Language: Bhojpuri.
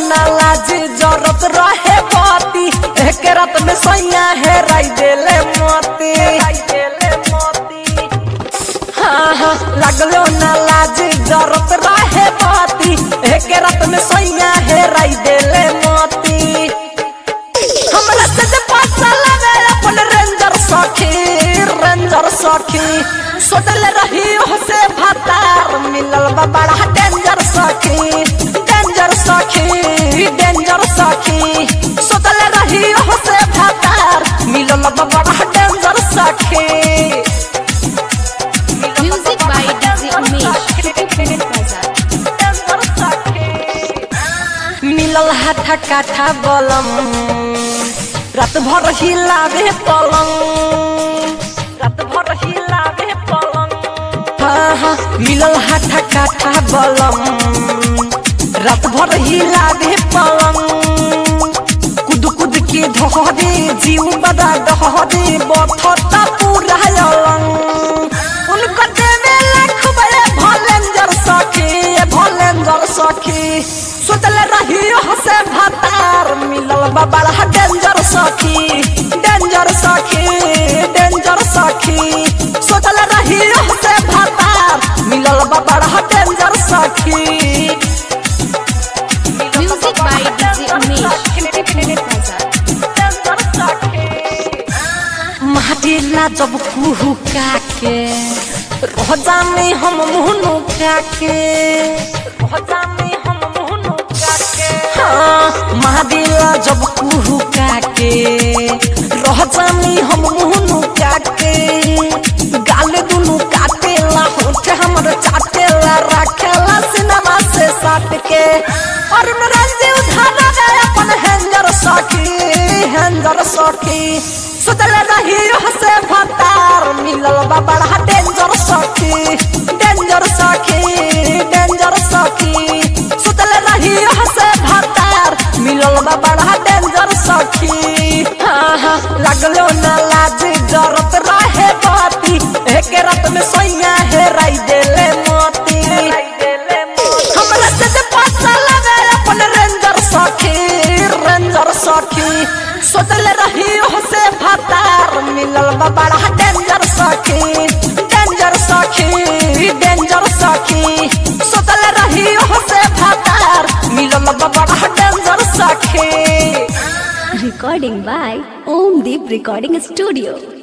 ना लाज जरत रहे बाती एक रात में सैया है राई देले मोती हाँ हाँ लगलो ना लाज जरत रहे बाती एक रात में सैया है राई देले मोती हमरा से जे पासा लगे अपन रेंजर सखी रेंजर सखी सोचले रही हो से भातार मिलल बा बड़ा डेंजर सखी डेंजर सखी डेंजर सखी सोचले रही हो से भातार मिलल बा बड़ा डेंजर सखी Music by DJ Umesh. Triplet Bazaar. Danger सखी मिलल हाथा काठा बलम रात भर हिलावे पलंग रात भर हिलावे पलंग हाँ हाँ मिलल हाथा काठा बलम रात भर हिलावे पलंग कुद कुद के ढहरे जीव बदा डहरे बथता पूरा अलंग उनका देवे लाख बड़े भलेंजर सखी भलेंजर सखी सोचल रही से भातार मिलल बा बड़ा डेंजर सखी डेंजर सखी डेंजर सखी सोचल रही से भातार मिलल बा बड़ा डेंजर सखी Music by DJ Umesh. Triplet Bazaar. माटिला जब कुहू काके रह जाने हम मुहनु काके रह जाने हम मुहनु काके हाँ माटिला जब कुहू काके रह जाने हम मुहनु काके गाल दुनु काटेला होठ हमर चाटेला राखेला सिनेमा से साट के और नरंजी उठाना गए अपन हैंजर सखी हैंजर सखी सोचल रही से भतार मिलल बा बड़ा डेंजर सखी डेंजर सखी डेंजर सखी सोचल रही से भतार मिलल बा बड़ा डेंजर सखी हाँ हाँ लगलो ना लाज जरत रहे बाती एक रात में सोइया है राई देले मोती हमरा से जे पासा लगे अपन रेंजर सखी रेंजर सखी सोचल रही से भातार मिलल बा बड़ा डेंजर सखी डेंजर सखी डेंजर सखी सोचल रही से भातार मिलल बा बड़ा डेंजर सखी Recording by Om Deep Recording Studio.